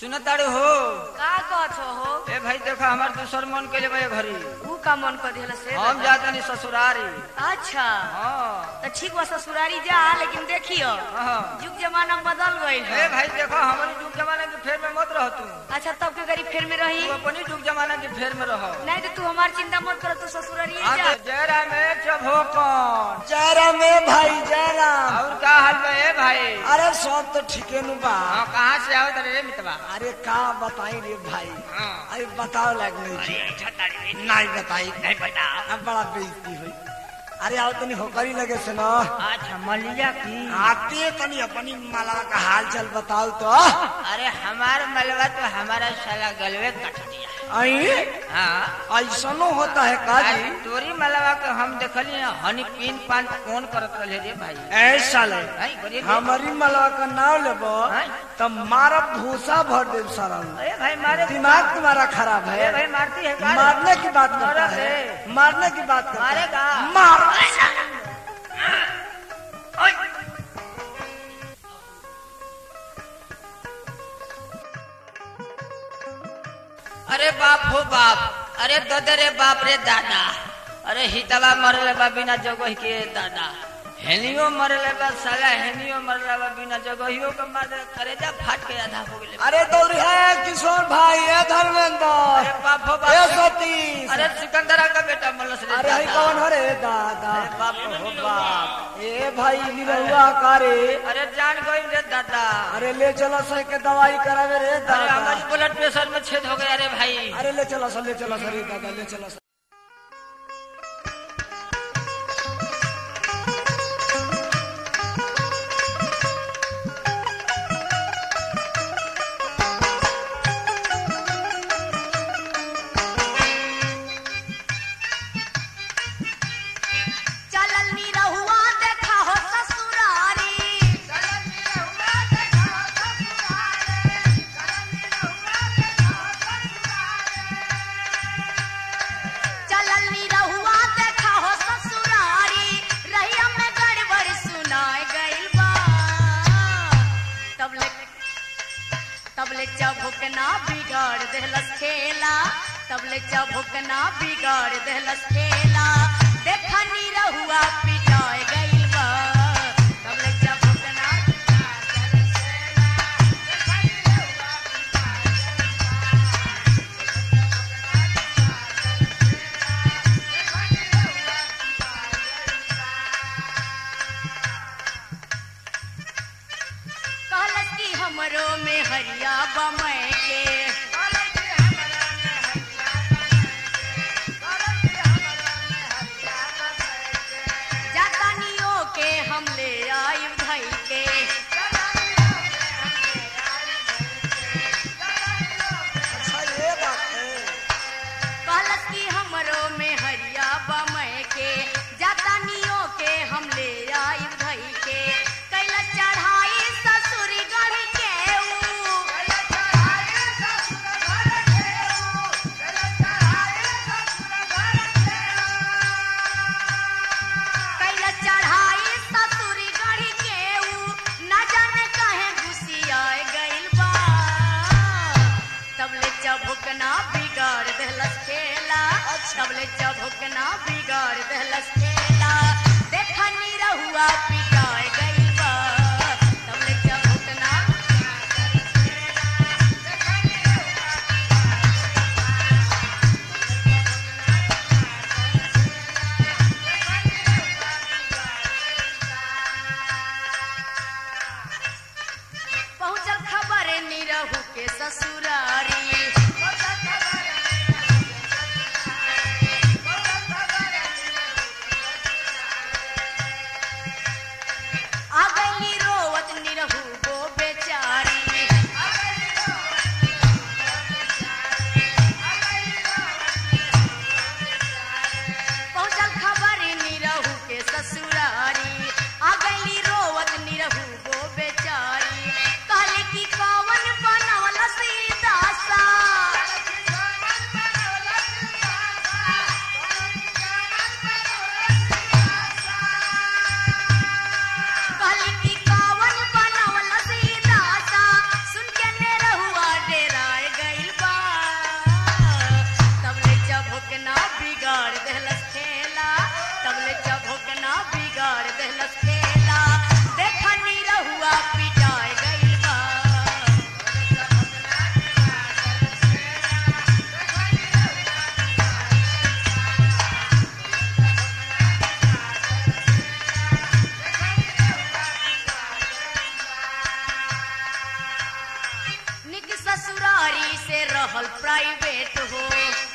सुनताड़ू हो का कहत हो ए भाई देखा हमार दूसर मन के लिए घरी ऊ का मन कर दिला से हम बता। जातनी ससुरारी अच्छा हाँ तो ठीक बा ससुरारी जा लेकिन देखियो हाँ। युग जमाना बदल गइल ए है भाई देखो हमारी जुग जमाना की फेर में मत रह तू अच्छा तब के गरीब फेर में रही तू अपनी जुग जमाना की फेर में रहो नहीं तो तू हमार चिंता मत कर तू ससुरारी हाँ जा तो जयराम में चभोकन जयराम ए भाई जयराम और का हाल बा ए भाई अरे सब तो ठीके नु बा हाँ कहाँ से आओ रे मितवा अरे का बताई रे भाई हाँ। अरे बताओ लाग नहीं छी। नहीं बताई नहीं बता अब बड़ा बेइज्जती हुई अरे आओ तनी होकरी लगे से ना अच्छा मलिया की आते तनी अपनी माला का हाल चाल बताओ तो अरे हमार मलवा तो हमारा साला गलवे कट दिया आई हाँ ऐसनो होता है काजी अरे तोरी मलवा के हम देखली हैं, हनी पीन पान कौन करत रहे रे भाई ऐसा ले नहीं बोलिए रे। हमारी मलवा का नाम लेबो हाँ। तब मारा भूसा भर दे सारा अरे भाई मारे दिमाग तुम्हारा खराब अरे है भाई मारती है का? मारने की बात करता मारा है रे। मारने की बात करता है मारेगा मार अरे बाप हो बाप अरे ददे रे बाप रे दादा अरे हितवा मरले बा बिना जगह के दादा हेनियो मरले बा साला हेनियो मरले बा बिना जगहियो के मार करेजा फाट के आधा हो गेले अरे दौड़ी है किशोर भाई है धर्मेंद्र अरे बाप हो ए बाप सतीश अरे सिकंदरा का बेटा मलस रे अरे हई दादा। कौन हो रे दादा अरे बाप हो बाप ए भाई निरहुआ कारे अरे जान गई रे दादा अरे ले चलो सही के दवाई करावे रे अरे दादा हमारी ब्लड प्रेशर में छेद हो गया रे भाई अरे ले चलो सर ले चलो सर रे दादा ले चलो सर चलल नी रहुआ देखा हो ससुरारी चलल नी रहुआ देखा हो ससुरारी रहिया में गड़बड़ सुनाए गइल बा तब ले तब ले चबुकना बिगाड़ देहलस खेला तब ले चबुकना बिगाड़ देहलस खेला देखा नी रहुआ पिटाए गइल बा तब ले चबुकना बिगाड़ देहलस खेला। कहलस कि हमरो में हरिया बमय के जातानियों के हम ले आई धई के अच्छा ये बात है कहलस कि हमरो में हरिया बमय के जातानियों के हम ले आई धई के कैलस चढ़ाई ससुरी गढ़ के ऊ कैलस चढ़ाई ससुरी गढ़ के ऊ न जाने कहे घुसियाए गइल बा तब ले चबुकना बिगाड़ देहलस खेला तब ले चबुकना बिगाड़ देहलस खेला देखनी रहुआ पिटाए गइल बा तब ले चबुकना पहुंचल खबर निरहु के ससुरारी ससुरारी से रहल प्राइवेट हो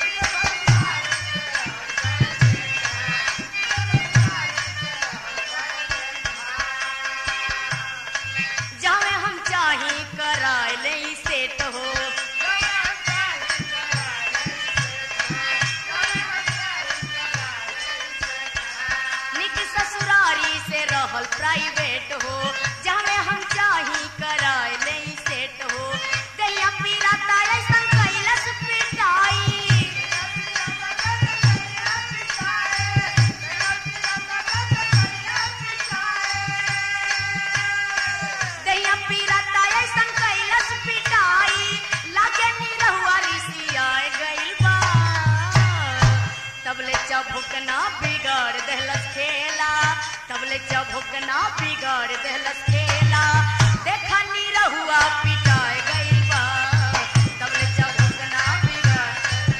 जावे हम चाही कराए ले सेट हो निक ससुरारी से रहल प्राइवेट हो जावे हम चाही कराए ले सेट हो दैया पीराता ऐसन कैलस पिटाई दैया पीराता ऐसन कैलस पिटाई लागे निरहुआ रिसियाए गइल बा तबले चभुकना बिगाड़ देहलस खेला तबले चभुकना बिगाड़ देहलस खेला देखा निरहुआ पिटाए गइल बा तबले चभुकना बिगाड़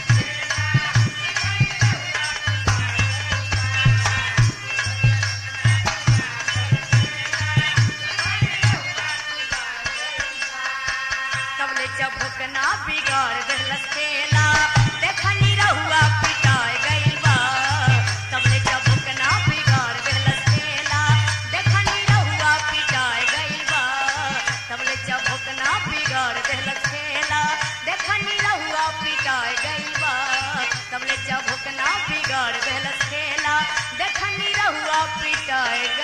तबले चभुकना बिगाड़ देहलस खेला देखा निरहुआ पिटाए गइल बा तबले चभुकना बिगाड़ देहलस खेला देखा निरहुआ पिटाए गइल बा तबले चभुकना बिगाड़ देहलस खेला देखा निरहुआ पिटाए गइल बा तबले चभुकना बिगाड़ देहलस खेला देखा निरहुआ पिटाए